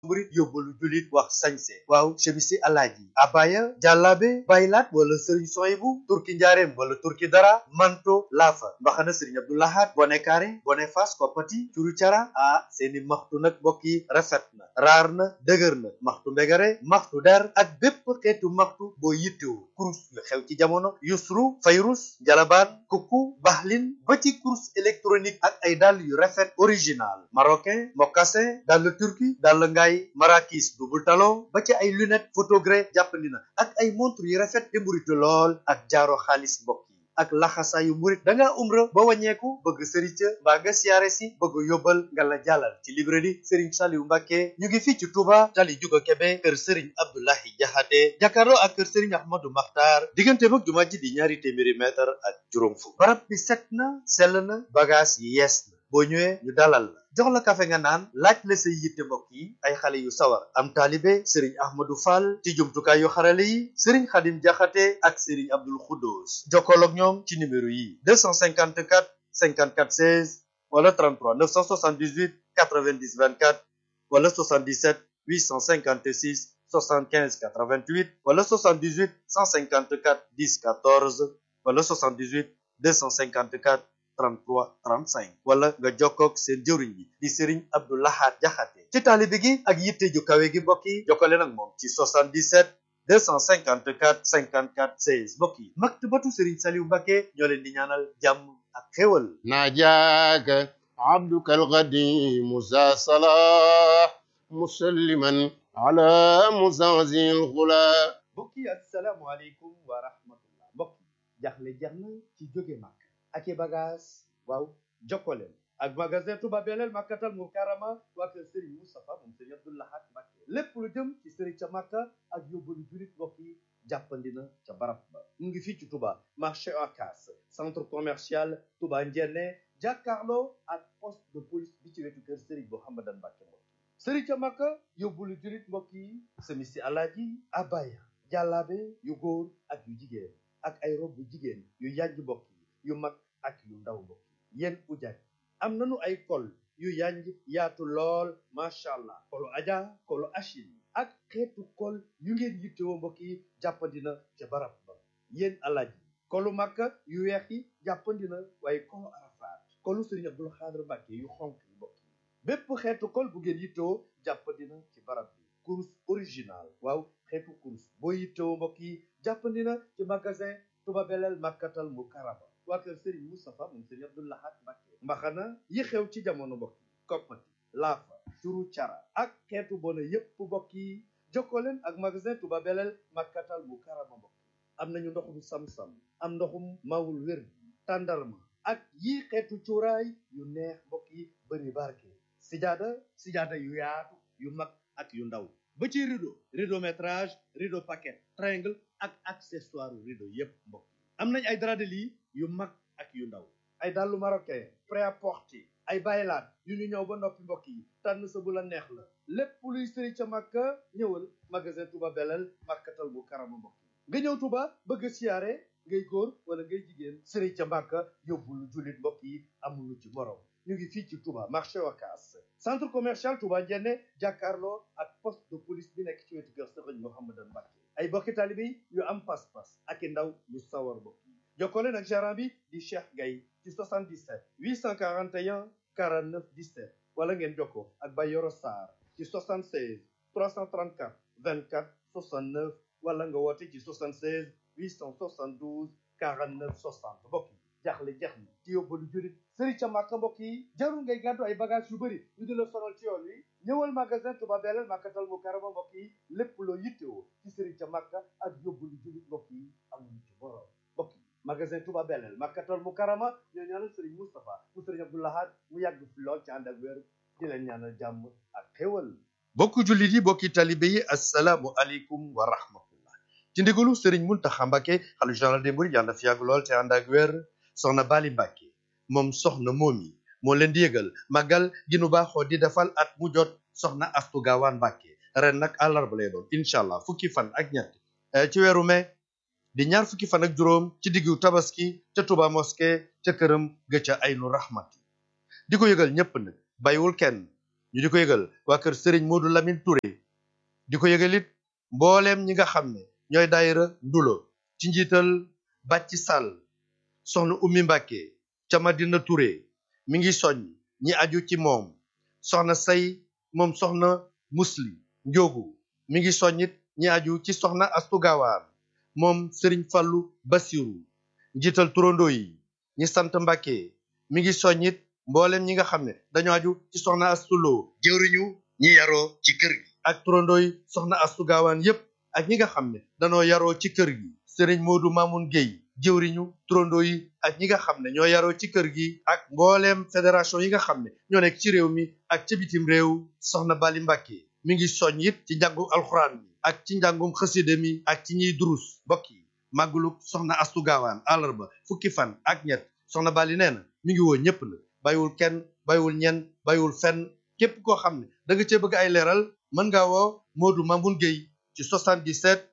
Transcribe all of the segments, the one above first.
murit yóbbalu julit wax sañse waaw chemisi alaaji abaya jàllaabe baylaat wala sëriñ soyibu turki njaareem wala turki dara manto laafa mbaxana sëriñ abdoulahat bone kaare bone fas koppati curu cara ah seeni maxtu nag mbokk yi rafet na raar na dëgër na maxtu mbegare maxtu der ak bépp xeetu maxtu boo yittewu kurus yu xew ci jamono yusru fayrus jalabaan kukku baxlin ba ci kurus électronique ak ay dàll yu rafet original marocain mocassin dàll turki dàll ngaay marakis double talon ba ci ay lunette photogré jàppandi na ak ay montre yu rafet te mburitu lool ak jaaro xaalis mbokk yi ak laxasaayu murit da ngaa umra ba wàññeeku bëgg sëriñ ca mbaa nga siyaare si bëgg yóbbal nga la jàllal ci librairie Serigne Saliou Mbacke ñu ngi fii ci Touba tali juga Kebe kër Serigne Abdoulahi Jaxate jàkkaarloo ak kër Serigne Ahmadou Makhtar diggante mag jumaa ji di ñaari téeméeri mètre ak juróom fukk barab bi set na sell na bagage yi yees na boo ñëwee ñu dalal la jox la kafe nga naan laaj la say yitte mbokk yi ay xale yu sawar am taalibe sëriñ ahmadou fall ci jumtukaay yu xarale yi sëriñ xadim jaxate ak sëriñ abdul xuddoos jokkool ak ñoom ci numéro yi 254 54 16 wala 33 978 90 24 wala 77 856 75 88 wala 78 154 10 14 wala 78 254 33 35 wala nga jokkoog seen jëwriñ bi di Serigne Abdou Lahad Jaxate ci taalibe gi ak yitte ju kawe gi mbokk yi jokkale nag moom ci 77 254 54 16 mbokk yi maktabatu Serigne Saliou Mbacke ñoo leen di ñaanal jàmm ak xéwal ناجاك عبدك القديم ذا صلاح مسلما على مزعزع الغلا mbokk yi asalaamualeykum wa rahmatullah mbokk yi jaxle jeex na ci jóge màkk ak i bagage waaw jokkoleen ak magasin Touba Belel Makkatal Mukarrama waa kër Serigne Moustapha moom Serigne Abdou Lahad Mbacké lépp lu jëm ci Serigne ca Makka ak yóbbalu julit mbokk yi jàppandi na ca barab ba mu ngi fii ci Touba marché Ocass centre commercial Touba Ndiéné jàkkaarloo ak poste de police bi ci wetu kër Serigne Mouhamadan Mbacké mbokk yi Serigne ca Makka yóbbalu julit mbokk yi semisi alaaji abaya jàllaabe yu góor ak yu jigéen ak ay rob bu jigéen yu yànj mbokk yi yu mag ak yu ndaw mbokk yi yéen ujaaj am nanu ay kol yu yanj yaatu lool macha allah kolu aja kolu achine ak xeetu kol yu ngeen yittewoo mbokk yi jàppandina ca barab ba yéen alaaj yi kolu makka yu weex yi jàppandina waaye kolu arafaat kolu sëriñ abdul xaadir mbàkke yu xonk yi mbokk yi bépp xeetu kol bu ngeen yittewoo jàppandina ci barab bi kurus original waaw xeetu kurus boo yittewoo mbokk yi jàppandina ci magasin Touba Belel Makkatal Mukarrama waa kër Serigne Moustapha moom Serigne Abdou Lahad Mbacké mbaxana yi xew ci jamono mbokk yi koppati laafa turu cara ak xeetu bona yépp mbokk yi jokkoo leen ak magasin Touba Belel Makkatal Mukarrama mbokk yi am nañu ndoxum sam-sam am ndoxum mawul wér tàndarma ak yi xeetu cuuraay yu neex mbokk yi bëri barke sijaada sijaada yu yaatu yu mag ak yu ndaw ba ci rideau rideau métrage rideau paquet triangle ak accessoire rideau yépp mbokk yi am nañ ay drap de lit yu mag ak yu ndaw ay dàllu marocain prêt-à-porter ay baylaat yu ñu ñëw ba noppi mbokk yi tànn sa bu la neex la lépp luy sëri ca màkka ñëwal magasin Touba Belel Makkatal Mukarrama mbokk yi nga ñëw Touba bëgg a siyaare ngay góor wala ngay jigéen sëri ca màkka yóbbul jullit mbokk yi amuñu ci morom ñu ngi fii ci Touba marché Ocass centre commercial Touba Ndiéné jàkkaarloo ak poste de police bi nekk ci wetu kër Serigne Mouhamadan Mbacké ay bokki taalibe yu am pas-pas ak i ndaw yu sawar mbokk yi jokkoo leen ak gérant bi di Cheikh Gaye ci 77 841 49 17 wala ngeen jokkoo ak Bayoro Sarr ci 76 334 24 69 wala nga woote ci 76 872 49 60 mbokk yi jaaxle jeex na ci yóbbalu jurit sëri ca màkka mbokk yi jarul ngay gàddu ay bagage yu bëri ñu di la sonal ci yoon wi ñëwal magasin Touba Belel Makkatal Mukarrama mbokk yi lépp loo yittewoo ci sëri ca màkka ak yóbbalu jurit mbokk yi amuñu ci borom mbokk yi magasin Touba Belel Makkatal Mukarrama ñoo ñaanal sëriñ Moustapha mu sëriñ Abdou Lahad mu yàgg fi lool ci ànd ak wér di leen ñaanal jàmm ak xéwal bokku jullit yi bokki talibe yi assalaamu aleykum wa rahmatullah ci ndigalu sëriñ Muntaxa Mbàkke xalifa général des mourides yàlla na fi yàgg lool ci ànd ak wér soxna Bali Mbàkke moom soxna moomi moo leen di yëgal màggal gi nu baaxoo di defal at mu jot soxna Astu Gaawaan Mbàkke ren nag àllarba lay doon incha allah fukki fan ak ñett ci weeru mai di ñaar fukki fan ak juróom ci diggu tabaski ca Touba mosquée ca këram ga ca aynu rahmati di ko yëgal ñépp nag bàyyiwul kenn ñu di ko yëgal waa kër Serigne Modou Lamine Touré di ko yëgal it mbooleem ñi nga xam ne ñooy daayira ndulo ci njiital Bàcci Sall soxna Ummi Mbàkke ca Madina Touré mi ngi soññ ñi aju ci moom soxna say moom soxna musli njóogu mi ngi soññit ñi aju ci soxna astu gaawaan moom sëriñ fallu basiru njiital turandoo yi ñi sant mbàkke mi ngi soññit mboolem ñi nga xam ne dañoo aju ci soxna astuloo jëwriñu ñi yaroo ci kër gi ak turandoo yi soxna astu gaawaan yépp ak ñi nga xam ne dañoo yaroo ci kër gi sëriñ moodu mamun géy jëwriñu turandoo yi ak ñi nga xam ne ñoo yaroo ci kër gi ak mbooleem fédération yi nga xam ne ñoo nekk ci réew mi ak ca bitim réew soxna bali mbàkke mi ngi soñ it ci njàngum alxuraan mi ak ci njàngum xaside mi ak ci ñiy durus mbokk yi màgguluk soxna astu gaawaan àllarba fukki fan ak ñett soxna bali nee na mi ngi woo ñépp la bàyyiwul kenn bàyyiwul ñenn bàyyiwul fenn képp koo xam ne da nga cee bëgg ay leeral mën ngaa woo moodu mamun géy ci 77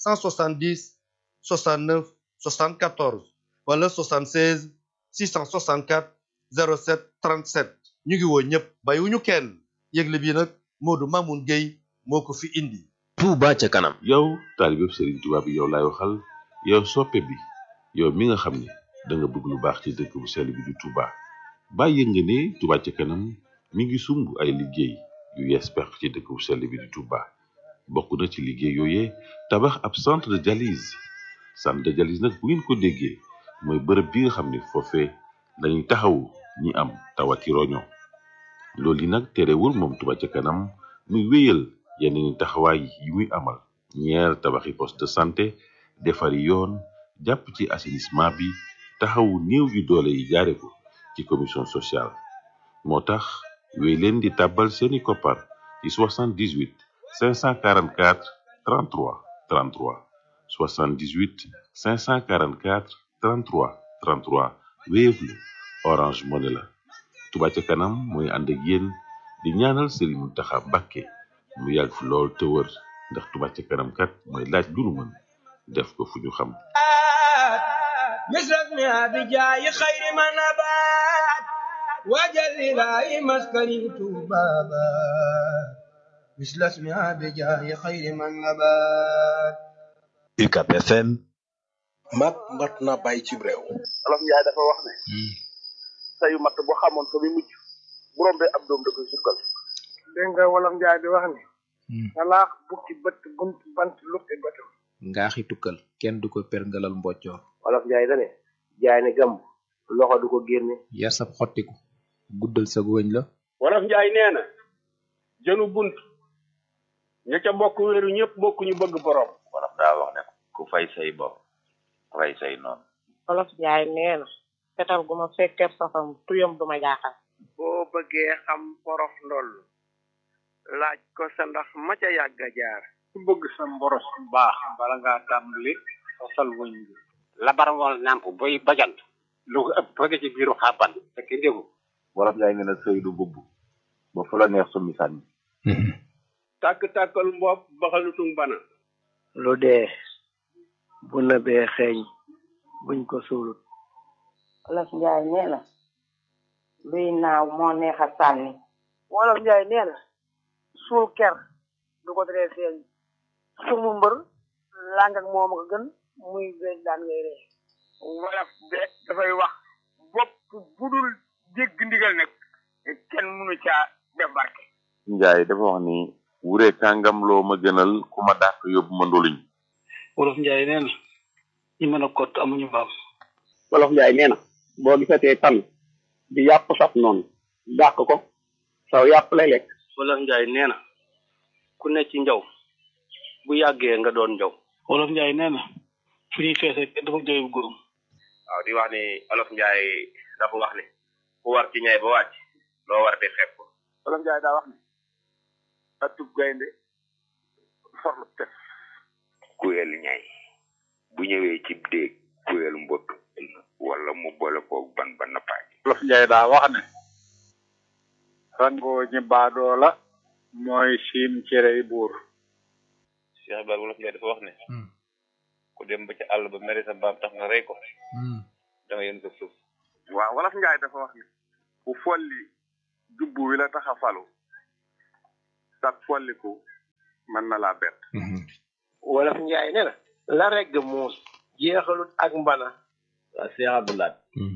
170 69 74 wala 76 664 07 37 ñu ngi woo ñëpp bàyyiwuñu kenn yëgle bi nag Modou Mamoun Gueye moo ko fi indi. Touba ca kanam. yow taalibe Serigne Touba bi yow laay waxal yow soppe bi yow mi nga xam ne da nga bëgg lu baax ci dëkk bu sell bi di Touba bàyyi nga ne Touba ca kanam mi ngi sumb ay liggéey yu yees pex ci dëkk bu sell bi di Touba bokk na ci liggéey yooyee tabax ab centre de dialyse centre de dialyse nag bu ngeen ko déggee mooy bërëb bi nga xam ne foofee dañuy taxawu ñi am tawati roño loolu yi nag terewul moom Touba ca kanam muy wéyal yeneen taxawaay yi muy amal ñeer tabaxi poste de santé defari yoon jàpp ci assainissement bi taxawu néew yu doole yi jaare ko ci commission sociale moo tax wéy leen di tàbbal seeni koppar ci 78 544 33 33 78 544 33 33 Wave la Orange Money la Touba ca kanam mooy ànd ak yéen di ñaanal Serigne Mountakha Mbacké mu yàgg fi lool te wër ndax Touba ca kanam kat mooy laaj lu nu mën def ko fu ñu xam مثل بجاي خير ما نبات وجل لا مسكني بابا مثل اسمها بجاي خير من نبات UCAB FM. mat mat na bàyyi ci réew. Olof Njaay dafa wax ne sayu matt boo xamoon fa muy mujj bu rombee ab doom da koy sukkal dégg nga wolof njaay di wax ni salaax bukki bët bunt bant lukki bëtam ngaaxi tukkal kenn du ko perngalal mboccoor Olof Njaay dane jaay ne gàmb loxo du ko génne yar sab xottiku guddal sa wëñ la wolof njaay nee na jënu bunt ña ca bokk wéeru ñëpp bokk ñu bëgg borom wolof daa wax ne ku fay say bopp rey say noonu wolof njaay nee na fetal gu ma fekkeer safam tuyam du ma jaaxal boo bëggee xam porof ndoll laaj ko sa ndax ma ca yàgg a jaar ku bëgg sa mboros bu baax bala ngaa tàmbali fasal wëñ bi labar wal nàmp boy bajant lu ko ëpp bëgg ci biiru xàbban fekk ndégu wolof njaay nee na sëy du bubb ba fu la neex summi sànni tàkk-tàkkal mbopp baxalutung bana lu dee bu nëbee xeeñ buñ ko suulut wolof njaay nee na luy naaw moo neex a sànni wolof njaay nee na suul ker du ko teree feeñ sumu mbër làng ak moom ko gën muy beeg daan ngay ree wolof de dafay wax bopp bu dul dégg ndigal nag kenn mënu caa def barke njaay dafa wax ni wure kàngam loo ma gënal ku ma dàq yóbbu ma ndoluñ wolof njaay nee na ñi mën a kott amuñu mbaam wolof njaay nee na boo gisatee tan di yàpp saf noonu dàq ko saw yàpp lay lekk wolof njaay nee na ku ne ci njaw bu yàggee nga doon njaw wolof njaay nee na fu ñuy feese kenn dafa jooy bu góorum waaw di wax ni Olof Njaay dafa wax ni ku war ci ñay ba wàcc loo war di xeeb ko Olof Njaay daa wax ni atub gaynde forlu tef kuyel ñay bu ñëwee ci déeg kuyel mbott wala mu boole koog ban ba nappaaj Olof Njaay daa wax ne rangoo ñi baadoo la mooy siim cerey buur Cheikh Ibrahima Wolof Njaay dafa wax ne ku dem ba ci àll ba mere sa mbaam tax nga rey ko da nga yéen sa suuf waaw Wolof Njaay dafa wax ne ku folli jubbu wi la tax a falu tak folliku mën na laa bett wolof njaay ne na la regg muus jeexalut ak mbana waa Seex Abdulaat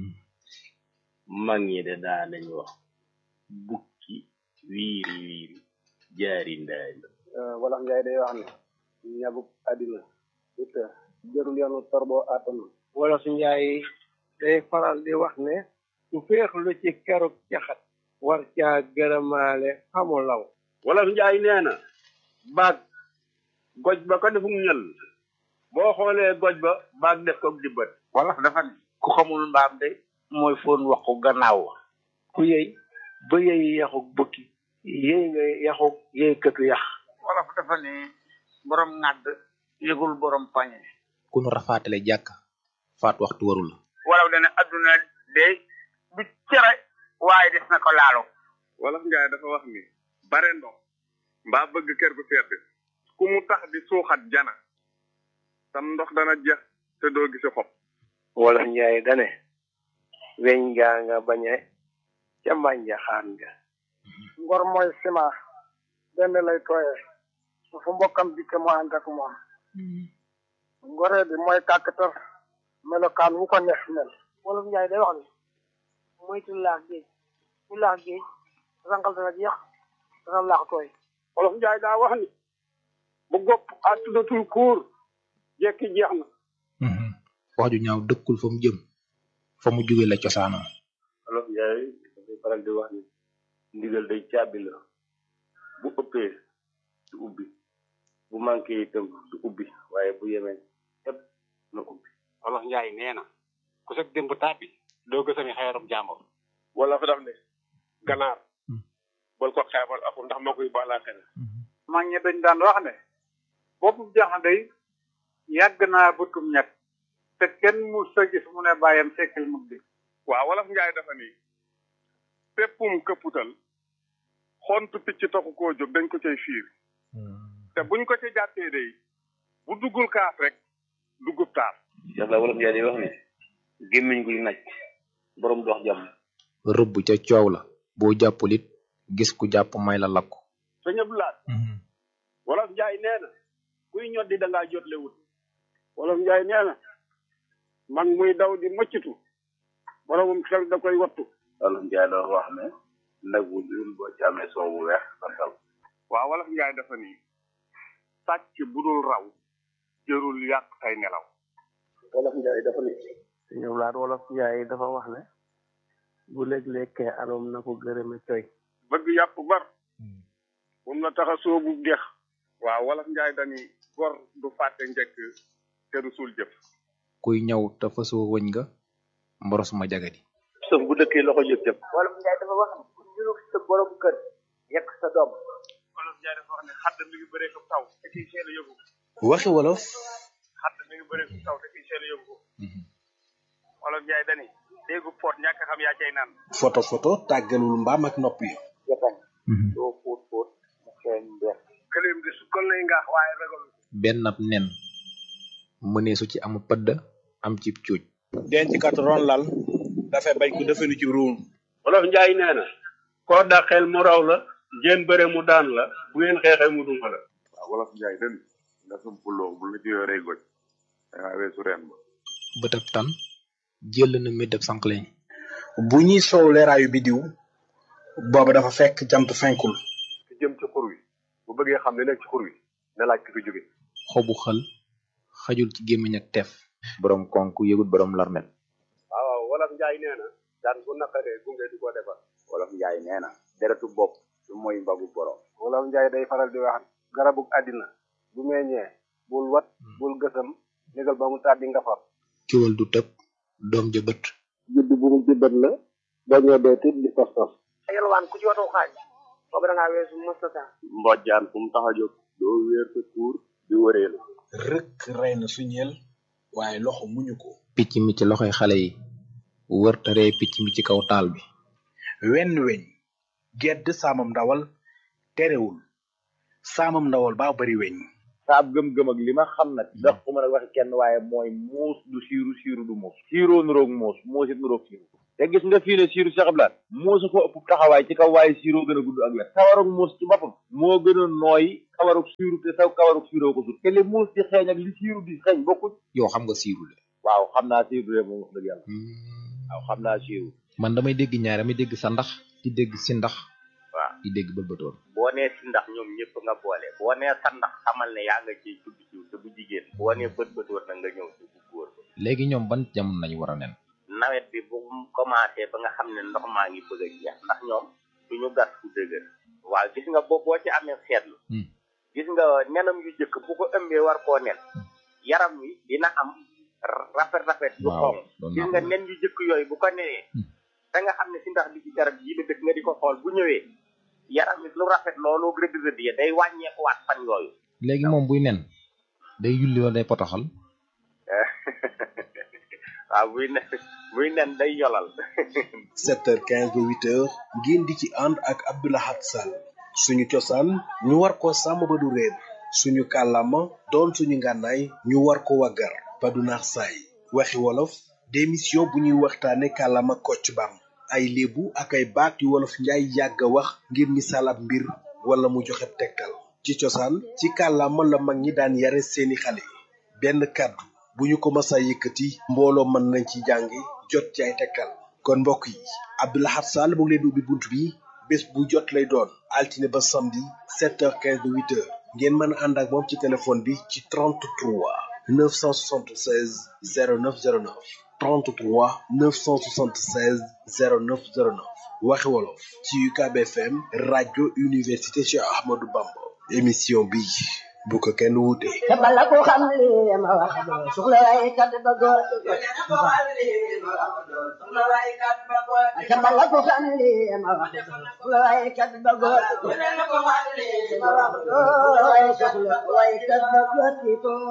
mag ñi de daa nañ wax bukki wiiri wiiri jaari ndaari wolof njaay day wax ne ñagub àddina it jërul yoonu torbo àttanu wolof njaay day faral di wax ne su féexlu ci keruk caxat war caa gërëmaale xamu law wolof njaay nee na baag goj ba ko defum ñël boo xoolee goj ba baag def ko di bët wolof dafa ne ku xamul mbaam de mooy foon waxu gannaaw wa ku yey ba yey yaxuk bukki yey nga yaxuk yey këtu yax wolof dafa ne borom ŋàdd yëgul borom pañe ku nu rafaatale jàkk faat waxtu warul la wolof dana adduna de du cere waaye des na ko laalo wolof njaay dafa wax ni bare ndox mbaa bëgg kër gu sedd ku mu tax di suuxat jana sam ndox dana jeex te doo gisi xob wolof njaay dane weñ ngaa nga bañe ca mbànja xaan nga ngor mooy sima benn lay tooyee su fu mbokkam dikke mu ànd ak moom ngoree bi mooy kàkkatar melokaan wu ko neex mel wolof njaay day wax ni moytu laax géej ku laax géej rangal dana jeex dana laax tooy wolof njaay daa wax ni bu gopp àttudatul kuur jekki jeex na wax ju ñaaw dëkkul fa mu jëm fa mu jóge la cosaanoo olof njaay dafay faral di wax ni ndigal day caabi la bu ëppee du ubbi bu manqué itam du ubbi waaye bu yemee ëpp na ubbi wolof njaay nee na ku sag démb tàbbi doo gësami xeerum jàmbur wala fa daf ne ganaar bal ko xeebal aku ndax moo koy baalaaxee mag ñi dañ daan wax ne boppu jaxan day yàgg naa bëtum ñett te kenn mu sa gis mu ne bàyyam sekkal mug di waaw wolof njaay dafa ni péppum këpputal xontu picc taxu koo jóg dañ ko cay fiir te buñ ko ca jàppee day bu duggul kaas rek duggub taar yàlla wolof njaay day wax ne gémmiñ guy naj borom dox jàmm rëbb ca coow la boo jàppul it gis ku jàpp may la lakku sëñ Abdulaat wolof njaay nee na kuy ñoddi da ngaa jotle wut wolof njaay nee na mag muy daw di mëccitu boromum xel da koy wattu wolof njaay doon wax ne nag bu ñuul boo ci amee soow bu weex sa dal waaw wolof njaay dafa ni sàcc bu dul raw jërul yàq tay nelaw wolof njaay dafa ni sëñ Abdulaat wolof njaay dafa wax ne bu léeg-lékkee alom na ko gërëme coy bëgg yàpp bar moom la tax a soobu dex waaw wolof njaay dani gor du fàtte njëkk te du suul jëf kuy ñaw te fasoo wëñ nga mboros ma jagadi sëf bu dëkkee loxo jëf jëf wolof njaay dafa wax ni ku ñurug sa borom kër yekk sa doom wolof njaay dafa wax ne xadd mi ngi bëree ko taw te kiy seel a yóbbu waxi wolof xadd mi ngi bëree ko taw te kiy seel a yóbbu wolof njaay dani déggu poot ñàkk xam yaa cay naan foto foto tàggalul mbaam ak nopp yi jatan doo fóot fóot mu xeeñ mbeex këleem di sukkal lay ngaax waaye ragal benn ab nen mëneesu ci am pëdd am ci cuuj denc kat ron lal dafay bañ ko defenu ci ruum wolof njaay nee na koo dàqeel mu raw la ngeen bëre mu daan la bu ngeen xeexee mu duma la waaw wolof njaay dani nga sum puloo bu la ci yoree goj dangaa weesu reen ba bëtab tan jël na méddab sànqleñ bu ñuy soow leeraayu bidiw booba dafa fekk jant fenkul ki jëm ci xur wi bu bëggee xam ne nekk ci xur wi na laaj ki fi jóge xobu xël xajul ci gémmiñ ak teef borom konk yëgut borom larmet waaw wolof njaay nee na daan bu naqaree gunge du ko defar wolof njaay nee na deretu bopp du mooy mbagu borom wolof njaay day faral di wax garabug àddina bu meññee bul wat bul gësam négal ba mu tàddi nga far kiwal du tëb doom ja bët judd bu mu jëbbat la boo ñoo dee tit di tos tos yalwaan ku ci watoo xaaj boobu da ngaa weesu mustata mbojjaan fu mu tax a jóg doo wéer sa tuur di wëreelu rëkk rey na suñeel waaye loxo muñu ko picc mi ci loxoy xale yi wër te ree picc mi ci kaw taal bi wenn weñ gedd saamam ndawal terewul saamam ndawal baa bari weñ saab gëm-gëm ak li ma xam nag ndax ku mën a waxi kenn waaye mooy muus du siiru siiru du muus siiroo nuroog muus muus it nuroog siiru te gis nga fii ne siiru Cheikh Abdoulaye muusu ko ëpp taxawaay ci kaw waaye siiroo gën a gudd ak wet kawarug muus ci boppam moo gën a nooy kawarug siiru te saw kawarug siiroo ko sut te li muus di xeeñ ak li siiru di xeeñ bokkuñ yow xam nga siiru de waaw xam naa siiru de moom wax dëgg yàlla waaw xam naa siiru man damay dégg ñaar damay dégg sa ndax di dégg si ndax waaw di dégg bëlbëtoon boo nee si ndax ñoom ñëpp nga boole boo nee sa ndax xamal ne yaa nga ciy tudd ci te bu jigéen boo nee bët bët war na nga ñëw ci bu góor ba léegi ñoom ban jamono nañu war a nen nawet bi bu mu commencé ba nga xam ne ndox maa ngi bëgg a jeex ndax ñoom duñu gas fu dëgër waaw gis nga boo boo ci amee seetlu gis nga nenam yu jëkk bu ko ëmbee war koo nen yaram wi dina am rafet rafet yu xonq gis nga nen yu jëkk yooyu bu ko nenee da nga xam ne si ndax bi ci garab yi la dëkk nga di ko xool bu ñëwee yaram wi lu rafet loolu rëdd rëdd ya day wàññeekuwaat fan yooyu léegi moom buy nen day yulli wala day potoxal waaw buy nen buy nen day yolal 7h15 ba 8h ngeen di ci ànd ak Abdoulahat Sall suñu cosaan ñu war ko sàmm ba du réer suñu kàllaama doon suñu ngànnaay ñu war ko waggar ba du naax saay waxi wolof démission bu ñuy waxtaane kàllaama kocc bam ay léebu ak ay baat yu wolof njaay yàgg a wax ngir misaal ab mbir wala mu joxe tegtal ci cosaan ci kàllaama la mag ñi daan yare seeni xale benn kàddu bu ñu ko masa yëkkati mbooloo mën nañ ci jàngi jot ci ay tegtal kon mbokk yi Abdoulahat Sall mu ngi leen di ubbi bunt bi bés bu jot lay doon altine ba samedi 7h15 ba 8h ngeen mën a ànd ak moom ci téléphone bi ci 33 976 0909 33 976 0909 waxi wolof ci UCAB FM rajo université Cheikh Ahmadou Bamba émission bi bu ko kenn wuute. te bala ko xam li ma wax doo soxla waaye kat ba góor te bala ko xam li ma wax doo soxla waaye kat ba góor ma wax doo waaye soxla waaye kat ba góor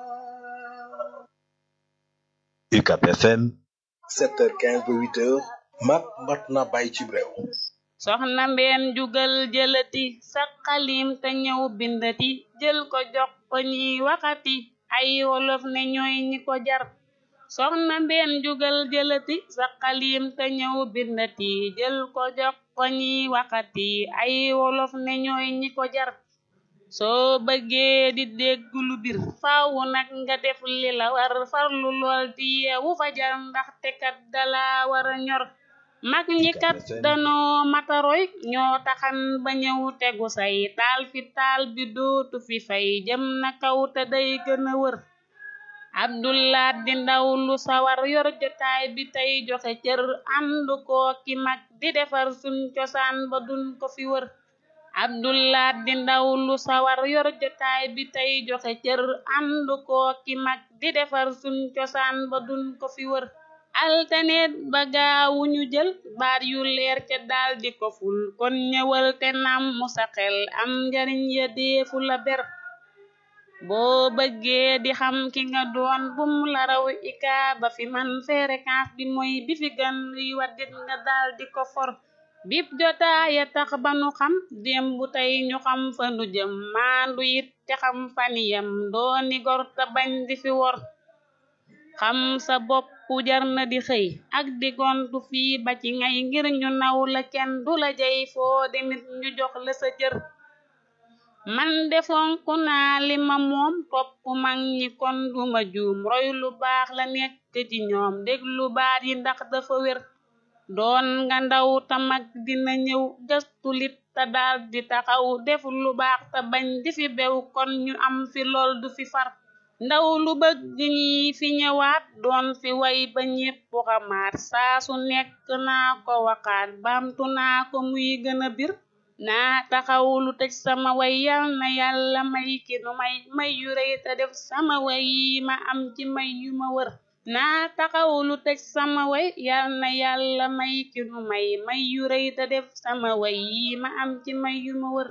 UCAB FM 7h15 ba 8h mat mat na bàyyi ci réew. soxna mbeen jugal jëlati sa xalim te ñëw bindati jël ko jox ko ñiy waxati ay wolof ne ñooy ñi ko jar soxna mbeen jugal jëlati sa xalim te ñëw bindati jël ko jox ko ñiy waxati ay wolof ne ñooy ñi ko jar soo bëggee di dégg lu bir faawu nag nga def li la war farlu lool di yeewu fajar ndaxte kat dala war a ñor mag ñi kat danoo mataroy ñoo taxan ba ñëw tegu say taal fi taal bi dootu fi fay jëm na kaw te day gën a wër abdullah di ndaw lu sawar yor jotaay bi tey joxe cër ànd koo ki mag di defar suñ cosaan ba duñ ko fi wër abdullah di ndaw lu sawar yor jotaay bi tey joxe cër ànd koo ki mag di defar suñ cosaan ba duñ ko fi wër altaneet ba gaawu ñu jël baat yu leer ca daal di ko ful kon ñëwal te nam mu sa xel am njariñ ya deefu la ber boo bëggee di xam ki nga doon bum la raw ika ba fi man fréquence bi mooy bi fi gan luy waddit nga daal di ko for bip jotaaya tax ba nu xam démb tey ñu xam fa nu jëm maandu it te xam faniyam dooni gor te bañ di fi wor xam sa bopp jar na di xëy ak di gontu fii ba ci ngay ngir ñu naw la kenn du la jey foo demit ñu jox la sa cër man defonku naa li ma moom topp mag ñi kon duma juum roy lu baax la nekk ci ñoom déglu baat yi ndax dafa wér doon nga ndaw ta mag dina ñëw gëstu lit te daal di taxaw def lu baax te bañ di fi bew kon ñu am fi lool du fi far ndaw lu bëgg ñi fi ñëwaat doon fi way ba ñépp xamaat saa su nekk naa ko waxaat baamtu naa ko muy gën a bir naa taxaw lu tëj sama way yal na yàlla may ki nu may may yu rëy te def sama way yi ma am ci may yu ma wër naa taxaw lu tëj sama way yal na yàlla may ki nu may may yu rëy te def sama way yi ma am ci may yu ma wër